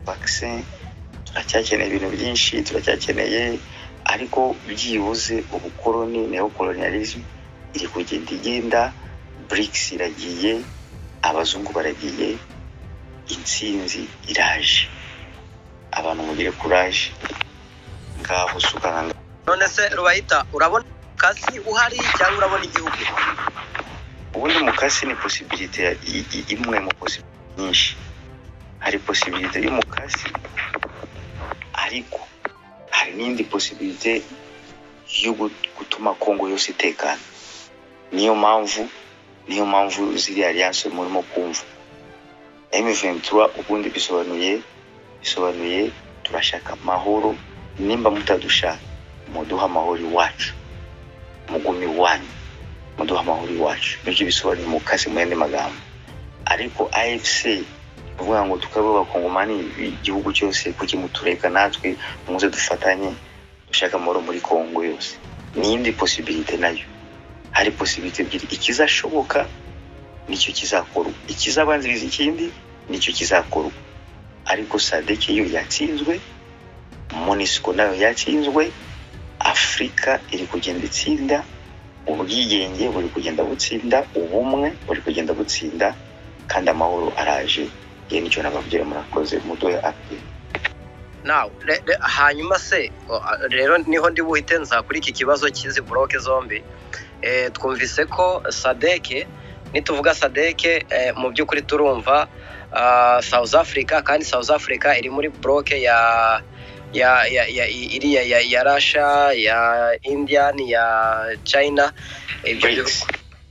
byose turacyakeneye ibintu byinshi turacyakeneye ariko byibuze ubukoloni neo colonialism iri kugenda igenda BRICS iragiye abazungu baragiye intsinzi iraje abantu mugire kuraje ngaho sukanga none se rubahita urabona kazi uhari cyangwa urabona igihugu ubundi mukasi ni posibilite ya- i- i- imwe mu posibilite nyinshi hari posibilite y'umukasi ariko hari n'indi posibilite yo gu- gutuma kongo yose itekana niyo mpamvu niyo mpamvu ziriya alliance murimo kumva M23 ubundi bisobanuye bisobanuye turashaka amahoro nimba mutadushaka muduha amahoro iwacu mugume iwanyu muduha amahoro iwacu nibyo bisobanuye umukasi mu yandi magambo ariko afc ni ukuvuga ngo tukabe abakongomani igihugu cyose kuki mutureka natwe muze dufatanye dushaka amahoro muri kongo yose ni iyindi posibilite nayo hari posibilite ebyiri ikizashoboka nicyo kizakorwa ikizabanziriza ikindi nicyo kizakorwa ariko sadeke yo yatsinzwe monisiko nayo yatsinzwe afurika iri kugenda itsinda ubwigenge buri kugenda butsinda ubumwe buri kugenda butsinda kandi amahoro araje yewe nicyo nababwira murakoze muduhe api nawe re- re- hanyuma se o, a- rero niho ndi buhite nza kuri iki kibazo cy'izi buroke zombi Eh, twumvise ko sadeke nituvuga sadeke eh, mu by'ukuri turumva ah, south africa kandi south africa iri muri buroke ya ya ya ya i- iriya ya, ya russia ya india n'iya china ibyo bihugu BRICS.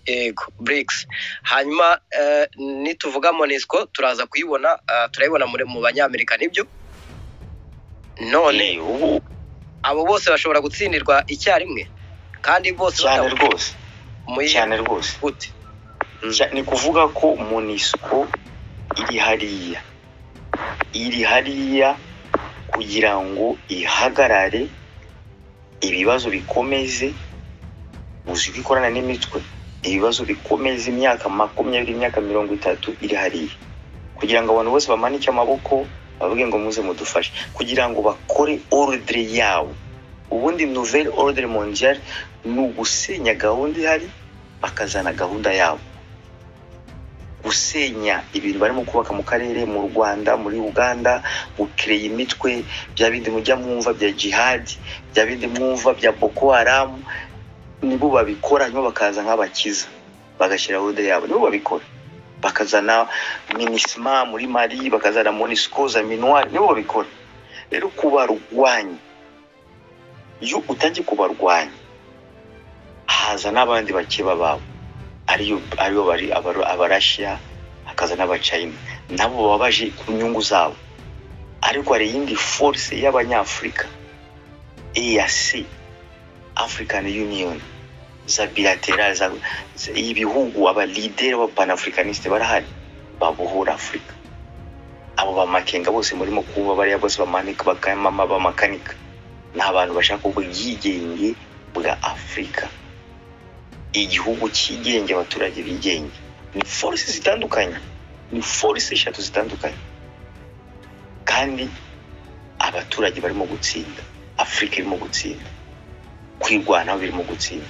yego BRICS hanyuma eh, nituvuga monisco turaza kuyibona ah, turayibona muri mu banyamerika nibyo none Eh, ubu abo bose bashobora gutsindirwa icyarimwe kandi bose cyane batavuye rwose muri cyane rwose gute Mm. Cya- ni ukuvuga ko monisco iri hariya iri hariya kugira ngo ihagarare ibibazo bikomeze uzi ko ikorana n'imitwe ibibazo bikomeza imyaka makumyabiri imyaka mirongo itatu iri hariya kugira ngo abantu bose bamanike amaboko bavuge ngo muze mudufashe kugira ngo bakore ordre yabo ubundi nouvelle ordre mondiale ni ugusenya gahunda ihari bakazana gahunda yabo gusenya ibintu barimo kubaka mu karere mu rwanda muri uganda gukereye imitwe bya bindi mujya mwumva bya jihadi bya bindi mwumva bya boko haramu nibo babikora hanyuma bakaza nk'abakiza bagashyira gahunda yabo nibo babikora bakazana minisima muri mali bakazana monisco za minuar nibo babikora rero kubarwanya iyo utangiye kubarwanya haza n'abandi bakeba babo ariyo ariyo bari abaro- abarashiya hakaza n'abacayina nabo baba baje ku nyungu zabo ariko hari iyindi force y'abanyafurika EAC African Union za bilateral za, za ibihugu aba leader b'aba panafricaniste barahari babohora Afurika abo bamakenga bose murimo kuba bariya bose bamanika bakamama bamakanika ni abantu bashaka ubwigenge bwa Afurika igihugu cyigenge abaturage bigenge ni force zitandukanye ni force eshatu zitandukanye kandi abaturage barimo gutsinda afurika irimo gutsinda kwirwanaho birimo gutsinda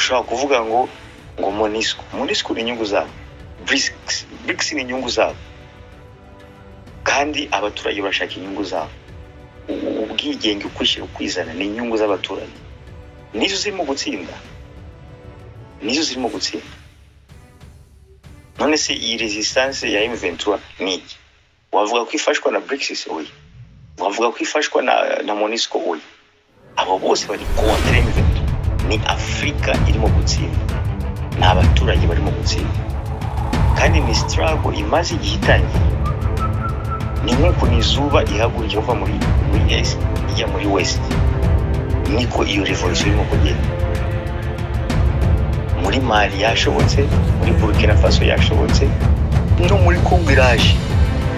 ushobora kuvuga ngo ngo monisco monisco ni inyungu zabo BRICS BRICS ni inyungu zabo kandi abaturage barashaka inyungu zabo U- ubwigenge ukwishyira ukwizana ni inyungu z'abaturage nizo zirimo gutsinda nizo zirimo gutsinda none se iyi resistance ya M23 ni iki wavuga ko ifashwa na BRICS oya wavuga ko ifashwa na, na MONUSCO oya abo bose bari kontra M23 ni Afurika irimo gutsinda ni abaturage barimo gutsinda kandi ni struggle imaze igihe itangiye ni nk'uko ni izuba ihagurukira kuva muri muri est ijya muri west niko iyo revolution irimo kugenda muri mali yashobotse muri burkina faso yashobotse no muri kongo iraje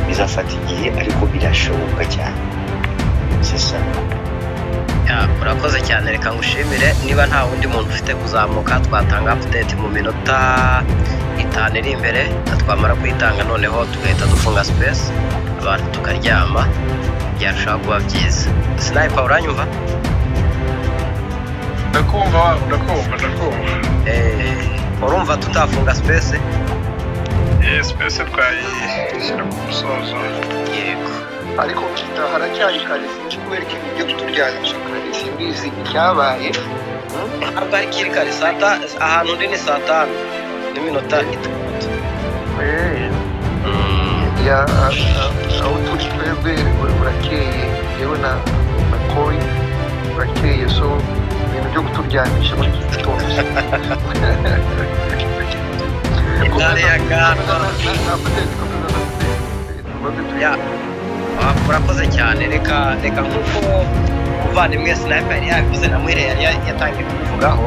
bizafata igihe ariko birashoboka cyane sisa Ya, urakoze cyane reka ngushimire niba nta wundi muntu ufite kuzamuka twatanga update mu minota itanu iri imbere twamara kuyitanga noneho tugahita dufunga space abantu tukaryama byarushaho kuba byiza sinayipa uranyumva ndakumva waba ndakumva ndakumva Eh, urumva tutafunga sipesi yesi mbese twayishyira ku musozo yego ariko kita haracyari kare sinzi kubera ikintu byo kuturyamisha kare simbizi icyabaye ntabwo ari kiri kare saa ta- ahantu ndi ni saa tanu n'iminota itandatu Eh, Mm, ya ah, ah, aho turi twebwe ur- urakeye yewe na na kori urakeye so ibintu byo kuturyamisha muri iki gitondo intare ya gandwa ya ah, urakoze cyane reka reka nk'uko umuvandimwe sinayipa yari yabivuze na muhire yari ya- yatangiye kubivugaho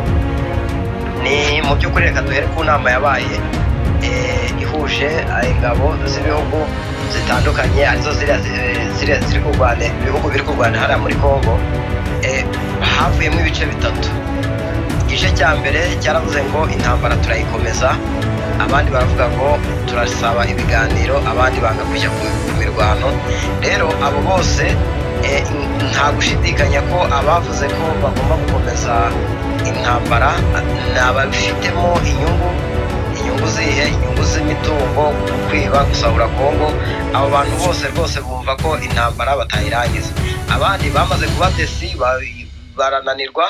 ni mu by'ukuri reka duhere ku nama yabaye eh, ihuje ah, ingabo z'ibihugu zitandukanye arizo ziriya zi- ziriya ziri kurwana ibihugu biri kurwana hariya muri congo eh, havuyemo ibice bitatu igice cya mbere cyaravuze ngo intambara turayikomeza abandi baravuga ngo turasaba ibiganiro abandi banga kujya ku- ku mirwano rero abo bose eh, nta gushidikanya ko abavuze ko bagomba gukomeza intambara ni ababifitemo inyungu inyungu zihe inyungu z'imitungo kwiba gusahura kongo abo bantu bose rwose bumva ko intambara batayirangiza abandi bamaze kuba desi ba- barananirwa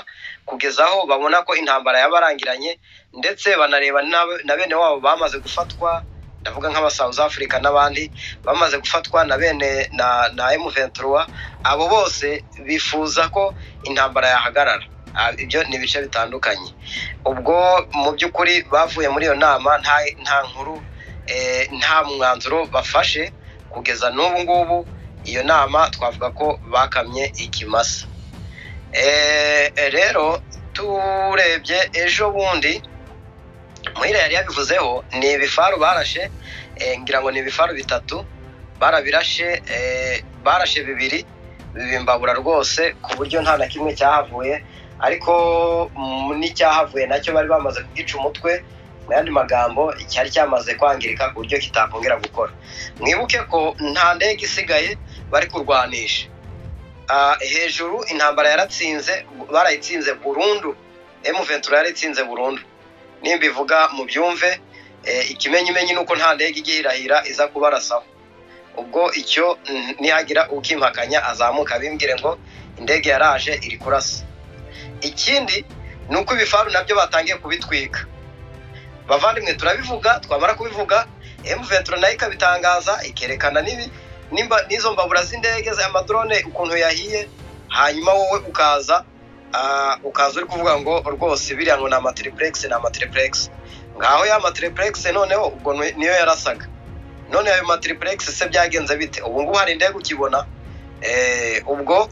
kugeza aho babona ko intambara yabarangiranye ndetse banareba n'ab- na bene wabo bamaze gufatwa ndavuga nk'aba South Africa n'abandi bamaze gufatwa na bene na, na M23 abo bose bifuza ko intambara yahagarara Ah, ibyo ni ibice bitandukanye ubwo mu by'ukuri bavuye muri iyo nama nta, nta nkuru eh, nta mwanzuro bafashe kugeza n'ubu ngubu iyo nama twavuga ko bakamye ikimasa Eh, rero turebye ejo bundi muhira yari yabivuzeho ni ibifaru barashe eh, ngira ngo ni ibifaru bitatu barabirashe eh, barashe bibiri bibimbabura rwose ku buryo nta na kimwe cyahavuye ariko mm, n'icyahavuye nacyo bari bamaze kugica umutwe mu yandi magambo cyari cyamaze kwangirika ku buryo kitakongera gukora mwibuke ko nta ndege isigaye bari kurwanisha Ah, hejuru intambara yaratsinze barayitsinze burundu M23 yaratsinze burundu nimbivuga mu byumve eh, ikimenyimenyi nuko nta ndege igiye irahira iza kubarasaho ubwo icyo mm, nihagira ukimpakanya azamuka bimbwire ngo indege yaraje iri kurasa ikindi ni uko ibifaru nabyo batangiye kubitwika bavandimwe turabivuga twamara kubivuga M23 nayo ikabitangaza ikerekana n'ibi nimba n'izo mbabura z'indege za amadrone ukuntu yahiye hanyuma wowe ukaza ah, ukaza uri kuvuga ngo rwose biriya ngo ni amatriplex ni amatriplex ngaho ya matriplex noneho ubwo ni- niyo yarasaga none ayo matriplex se byagenze bite ubu ngubu hari indege ukibona Eh, ubwo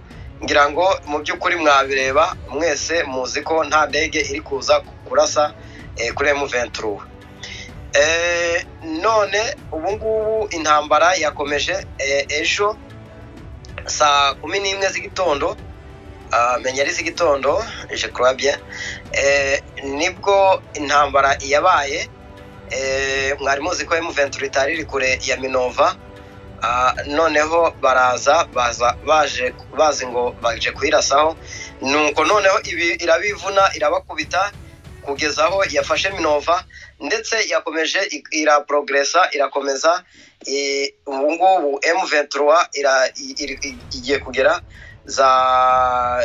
ngira ngo mu by'ukuri mwabireba mwese muzi ko nta ndege iri kuza kurasa eh, kuri M23 Eh, none ubu ngubu intambara yakomeje eh, ejo saa kumi n'imwe z'igitondo ah, menya ari z'igitondo je crois bien eh, nibwo intambara yabaye eh, mwari muzi ko M23 itari iri kure ya Minova ah, noneho baraza baza baje bazi ngo baje kuyirasaho nuko noneho ibi irabivuna irabakubita kugeza aho yafashe Minova ndetse yakomeje i- iraprogresa irakomeza eh, ubu ngubu M23 ira- i- iri- i- igiye kugera za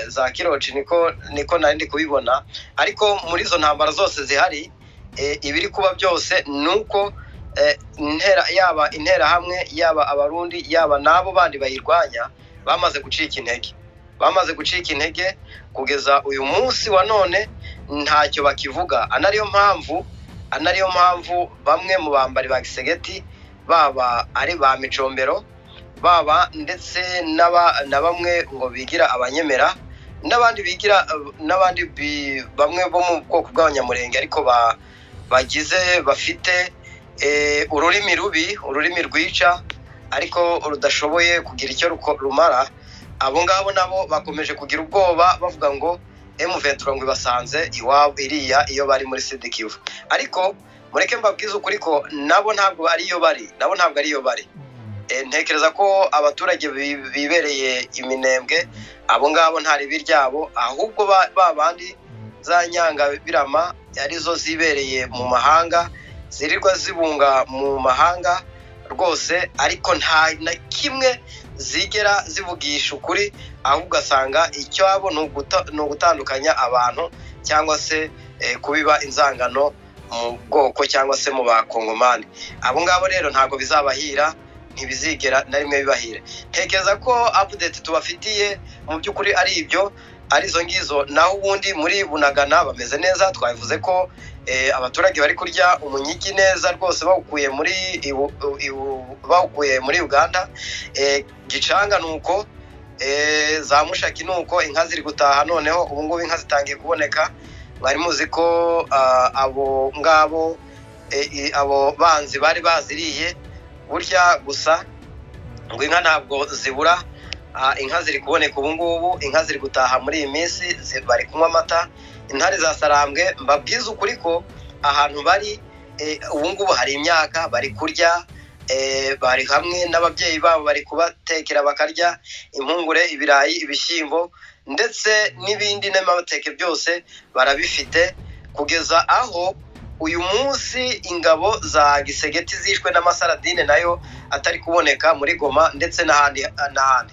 za kiroci niko niko nari ndi kubibona ariko muri izo ntambara zose zihari eh, ibiri kuba byose ni uko eh, intera yaba interahamwe yaba abarundi yaba n'abo bandi bayirwanya bamaze gucika intege bamaze gucika intege kugeza uyu munsi wa none ntacyo bakivuga ana ariyo mpamvu ana ariyo mpamvu bamwe mu bambari ba gisegeti baba ari ba micombero baba ndetse n'aba- na bamwe ngo bigira abanyemera n'abandi bigira n'abandi bi- bamwe bo mu bwoko bw'abanyamurenge ariko ba- bagize bafite eh, ururimi rubi ururimi rwica ariko rudashoboye kugira icyo ruko- rumara abo ngabo nabo bakomeje kugira ubwoba bavuga ngo M23 ngo ibasanze iwabo iriya iyo bari muri Sidikivu ariko mureke mbabwize ukuri ko nabo ntabwo ariyo bari nabo ntabwo ariyo bari Eh, ntekereza ko abaturage bi- bibereye iminembwe abo ngabo nta ribi ryabo ahubwo ba ba bandi za nyangabirama arizo zibereye mu mahanga zirirwa zibunga mu mahanga rwose ariko nta na kimwe zigera zivugisha ukuri ahubwo ugasanga icyabo ni uguta- ni ugutandukanya abantu cyangwa se eh, kubiba inzangano mu bwoko cyangwa se mu bakongomani abo ngabo rero ntabwo bizabahira ntibizigera na rimwe bibahira ntekereza ko update tubafitiye mu by'ukuri ari ibyo arizo ngizo naho ubundi muri bunagana bameze neza twabivuze ko eh, abaturage bari kurya umunyigi neza rwose bawukuye muri Ibu- Ibu- bawukuye muri uganda Eh, gicanga ni uko eh, za mushaki ni uko inka ziri gutaha noneho ubungubu inka zitangiye kuboneka mwari muzi ko ah, abo ngabo eh, i- abo banzi bari baziriye burya gusa ngo inka ntabwo zibura ah, inka ziri kuboneka ubu ngubu inka ziri gutaha muri iyi minsi zi- bari kunywa amata intare za sarambwe mbabwiza ukuri ko ahantu bari eh, ubu ngubu hari imyaka bari kurya eh, bari hamwe n'ababyeyi babo bari kubatekera bakarya impungure ibirayi ibishyimbo ndetse n'ibindi n'amateke byose barabifite kugeza aho uyu munsi ingabo za gisegeti zishwe n'amasaradine nayo atari kuboneka muri goma ndetse n'ahandi n'ahandi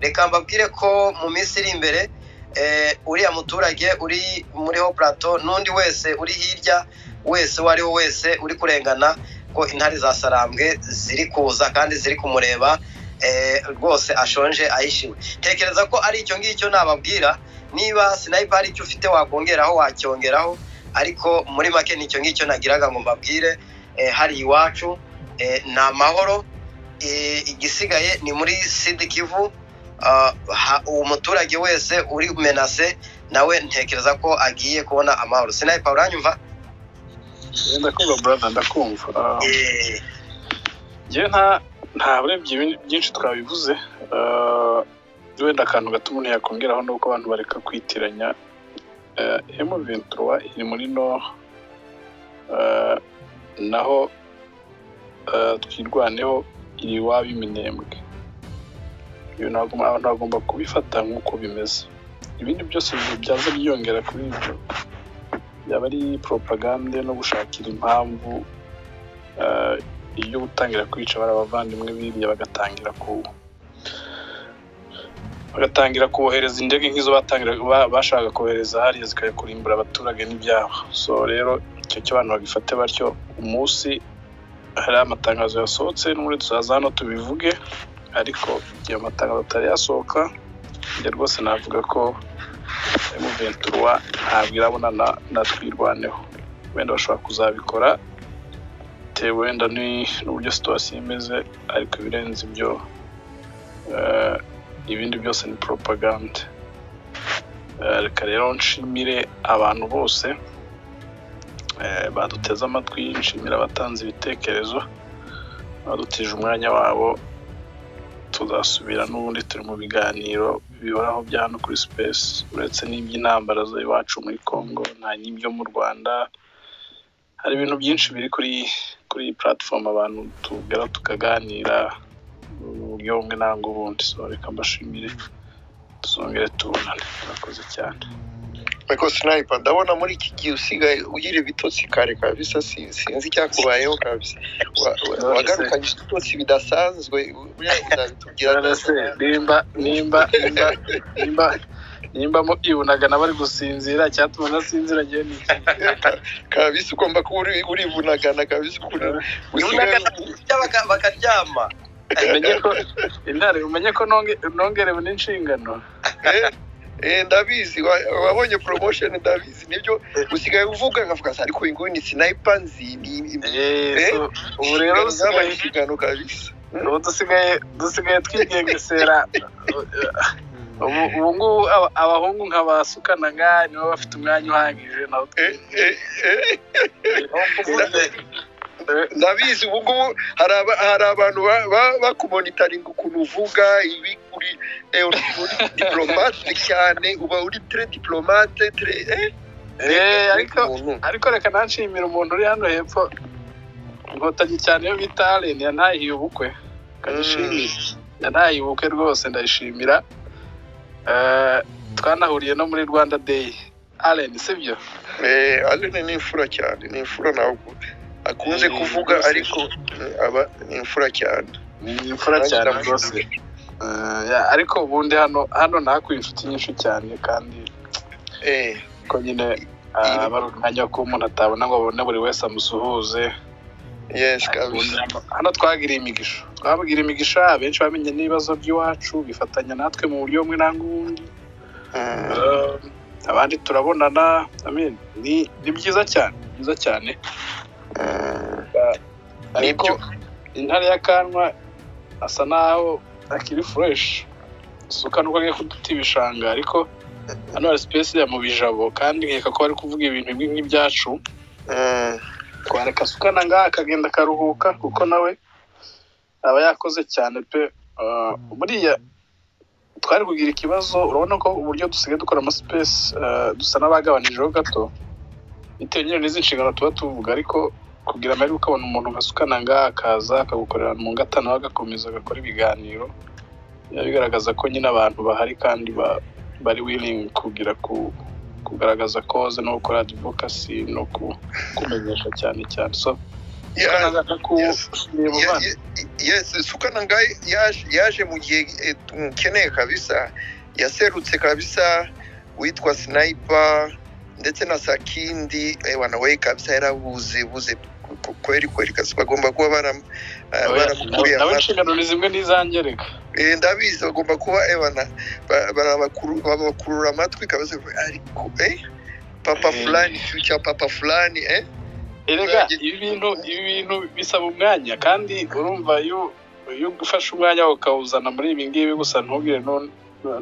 reka mbabwire ko mu minsi iri imbere eh, uriya muturage uri muri ho plateau n'undi wese uri hirya wese uwo ari we wese uri kurengana ko intare za sarambwe ziri kuza kandi ziri kumureba eh, rwose ashonje ahishiwe tekereza ko ari icyo ngicyo nababwira niba sinayipa hari icyo ufite wakongeraho wacyongeraho ariko muri make nicyo ngicyo nagiraga ngo mbabwire eh, hari iwacu eh, ni amahoro eh, igisigaye ni muri sidi kivu ah, ha- umuturage wese uri menase nawe ntekereza ko agiye kubona amahoro sinayipa uranyumva ndakumva brother ndakumva Ah, Eh, njyewe nta nta burebye ibindi byinshi twabivuze Ah, wenda akantu gato umuntu yakongeraho ni uko abantu bareka kwitiranya emu ventura iri muri no ah, naho ah, twirwaneho iri iwabo iminembwe ibyo ntabwo abantu bagomba kubifata nk'uko bimeze ibindi byose byaza byiyongera kuri ibyo yaba ari propagande no gushakira impamvu ah, iyo utangira kwica bari abavandimwe biriya bagatangira ku bagatangira kubohereza indege nk'izo batangira ba- bashakaga kohereza hariya zikajya kurimbura abaturage n'ibyabo so rero icyo cyo abantu babifate batyo umunsi hari amatangazo yasohotse n'ubundi tuzaza hano tubivuge ariko igihe amatangazo atari yasohoka njye rwose navuga ko emuventurwa ntabwo irabona na, na twirwaneho wenda bashobora kuzabikora bitewe wenda ni- n'uburyo situwasiyo imeze ariko ibirenze ibyo eh, ibindi byose ni poropagande reka rero nshimire abantu bose eh, baduteze amatwi nshimire abatanze ibitekerezo badutije umwanya wabo tuzasubira n'ubundi turi mu biganiro bihoraho bya hano kuri sipesi uretse n'iby'intambara z'iwacu muri congo nta n'ibyo mu rwanda hari ibintu byinshi biri kuri kuri iyi platform abantu tugera tukaganira mu buryo bumwe nangwa ubundi so reka mbashimire tuzongere tubonane murakoze cyane ariko sinayipa ndabona muri iki gihe usigaye ugira ibitotsi kare kabisa si- sinzi icyakubayeho kabisa Wa- wa- None se. wagarukanye ibitotsi bidasanzwe buriya uzabitubwira Nonese nimba nimba nimba nimba nimba mo ibunaga nabari gusinzira cyatuma nasinzira njyewe ni iki? kabisa ugomba kuba uri- urivunagana kabisa ukuntu usigaye yunagana kurya baka- bakaryama umenye ko intare umenye ko nonge- nongerewe n'inshingano Eh, eh, ndabizi wa- wabonye promotion ndabizi nibyo usigaye uvuga nkavuga se ariko uyu nguyu ni sinayipa nzi ni- ni- Eh, so ubu rero ingano zabaye usigaye inshingano kabisa ubu dusigaye dusigaye twigengesera ubu ubu ngubu aba- abahungu nka ba sukanaga nibo bafite umwanya uhagije nawo Eh, eh, eh. uvuze ndabizi ubu ngubu hari aba- hari abantu ba- ba- bakumonitaringa ukuntu uvuga ibi uri eh, uri uri diplomate cyane uba uri tre diplomate tre eh, Eh, ariko umuntu. ariko reka nanshimira umuntu uri hano hepfo inkotanyi cyane yo bita aleni yanahiye ubukwe ndayishimira ntayibuke rwose ndayishimira Eh, twanahuriye no muri rwanda day allen sibyo Eh, Allen ni imfura cyane ni imfura ntabwo akunze Eh, kuvuga rwose. ariko eh, aba ni imfura cyane ni imfura cyane rwose Eh, ya, ariko ubundi hano hano nahakuye inshuti nyinshi cyane kandi Eh, ko nyine ah, aba ari umwanya ko umuntu atabona ngo abone buri wese amusuhuze yes kabisa hano twagiriye imigisha twabwira imigisha abenshi bamenye n'ibibazo by'iwacu bifatanya natwe mu buryo bumwe n'ubundi Mm, Eh, abandi turabonana I mean, ni ni byiza cyane ni byiza cyane mm. ariko Nibyo. intare y'akanwa asa naho akiri fureshi suka nuko agiye kuduta ibishanga ariko hano hari sipesi ya mu bijabo kandi nkeka ko bari kuvuga ibintu bimwe nk'ibyacu Mm, twareka sukana ngaha akagenda akaruhuka kuko nawe aba yakoze cyane pe Ah, buriya twari kugira ikibazo urabona ko uburyo dusigaye dukora amasipesi dusa n'abagabanyijeho gato bitewe nyine n'izi nshingano tuba tuvuga ariko kugira amahirwe ukabona umuntu nka sukana ngaha akaza akagukorera mu ngata nawe agakomeza agakora ibiganiro biba bigaragaza ko nyine abantu bahari kandi ba- bari willing kugira ku kugaragaza koze no gukora advocacy no ku kumenyesha cyane cyane so yeah, Yes. kushimira mu bana ye- ye- yes sukana ngai yaje yaje mu gihe eh, tumukeneye kabisa yaserutse kabisa witwa sniper ndetse na sakindi ewana we kabisa yarabuze buze ku- ku- kweli kweli kasi bagomba kuba baram- eh, baramukuriye nawe amata. inshingano ni zimwe n'izanjye reka Eh, ndabizi bagomba kuba ebana ba- barabakuru- babakurura amatwi kabisa ariko eh papa Eh. fulani ikintu cya papa fulani eh erega ibi bintu ibi bintu bisaba umwanya kandi urumva iyo iyo ufashe umwanya ukawuzana muri ibi ngibi gusa ntubwire n'un-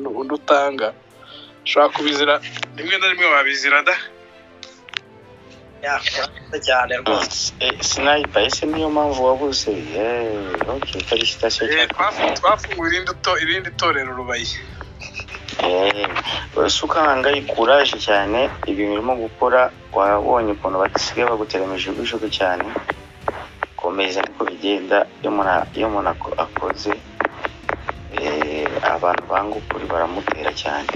n'u- undi utanga ushobora kubizira rimwe na rimwe wabizira da yakoze cyane rwose Eh, sniper ese niyo mpamvu wabuze Eh, okay felicitation Eh, twafu- twafunguye irindi to- irindi torero rubaye sukanga ikuraje cyane ibintu urimo gukora wabonye ukuntu basigaye bagutera imijugujugu cyane komeza niko bigenda iyo umuntu iyo umuntu ako- akoze eh, abantu banga ukuri baramutera cyane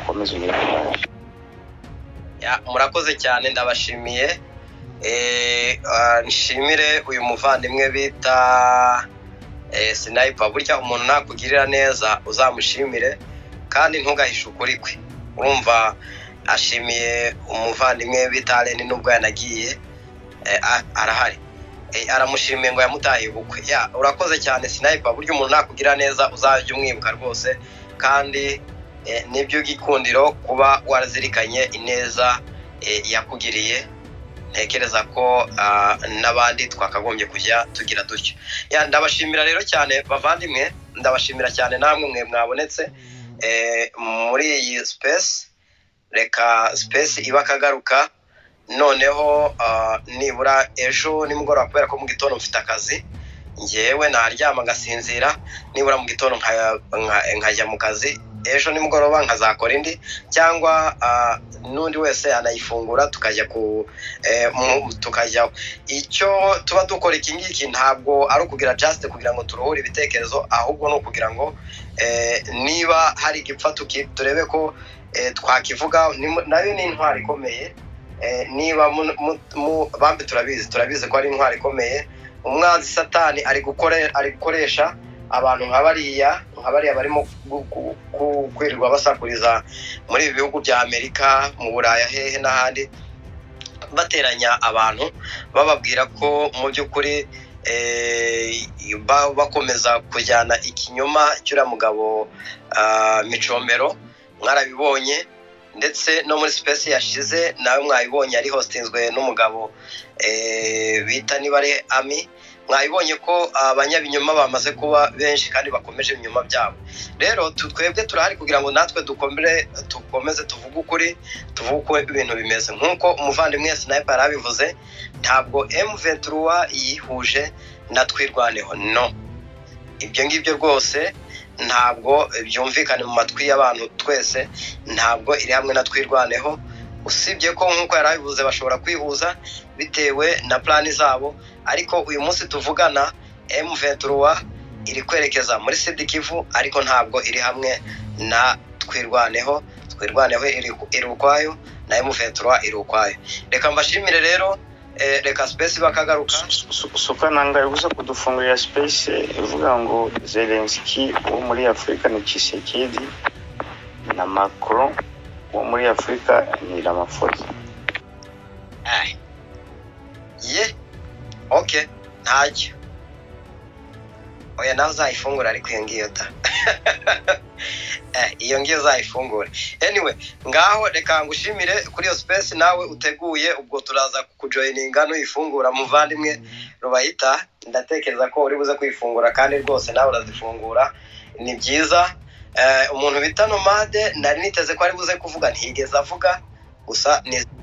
ukomeze ugire kuraje Ya, murakoze cyane ndabashimiye Eh, ah, nshimire uyu muvandimwe bita eh, sniper burya umuntu nakugirira neza uzamushimire kandi ntugahishe ukuri kwe urumva ashimiye umuvandimwe bita Allen nubwo yanagiye eh, a- arahari Eh, aramushimiye ngo yamutahiye ubukwe ya urakoze cyane sniper burya umuntu nakugira neza uzajya umwibuka rwose kandi eh, nibyo gikundiro kuba warazirikanye ineza eh, yakugiriye ntekereza ko ah, n'abandi twakagombye kujya tugira dutyo Ya, ndabashimira rero cyane bavandimwe ndabashimira cyane namwe mwe mwabonetse eh, muri iyi space reka space iba akagaruka noneho ah, nibura ejo nimugoroba kubera ko mu gitondo mfite akazi ngewe naryama ngasinzira nibura mu gitondo nka- nka- nkajya mu kazi ejo nimugoroba nkazakora indi cyangwa ah, n'undi wese anayifungura tukajya ku eh, mu- tukajya icyo tuba dukora iki ngiki ntabwo ari ukugira just kugira ngo turuhure ibitekerezo ahubwo ni ukugira ngo eh, niba hari igipfa tuki- turebe ko eh, twakivuga ni- nayo ni intwaro ikomeye Eh, niba mu- mu- mu- bambi turabizi turabizi ko ari intwaro ikomeye umwanzi satani ari gukore- ari gukoresha abantu nka bariya nka bariya barimo gu- gu- gu- kwirirwa basakuriza muri ibi bihugu bya amerika mu buraya hehe n'ahandi bateranya abantu bababwira ko mu by'ukuri eh, ba- bakomeza kujyana ikinyoma cy'uriya mugabo ah, micombero mwarabibonye ndetse no muri sipesi yashize nawe mwayibonye yari hostinzwe n'umugabo eh, bita niba ari ami mwabibonye ko abanyabinyoma bamaze kuba benshi kandi bakomeje ibinyoma byabo rero tu- twebwe turahari kugira ngo natwe dukomere dukomeze tuvuge ukuri tuvuge uko ibintu bimeze nk'uko umuvandimwe sniper yarabivuze ntabwo m23 yihuje na twirwaneho no ibyo ngibyo rwose ntabwo byumvikana mu matwi y'abantu twese ntabwo iri hamwe na twirwaneho usibye ko nk'uko yarabivuze bashobora kwihuza bitewe na plani zabo ariko uyu munsi tuvugana M23 iri kwerekeza muri sidikivu ariko ntabwo iri hamwe na twirwaneho twirwaneho iri iri ukwayo na emuventura iri ukwayo reka mbashimire rero eh, reka sipesi bakagaruka sukananga yavuze kudufungurira space ivuga ngo zelenski wo muri afurika ni kisekedi na macron wo muri afurika ni ramaphosa Ai. ye ok ntacyo oya nawe uzayifungura ariko iyo ngiyo da Eh, iyo ngiyo uzayifungure anyway ngaho reka ngushimire kuri iyo sipesi nawe uteguye ubwo turaza kujoyininga nuyifungura muvandimwe rubayita ndatekereza ko uri buze kuyifungura kandi rwose nawe urazifungura ni byiza Eh, umuntu bita nomade nari niteze ko ari buze kuvuga ntiyigeze avuga gusa ni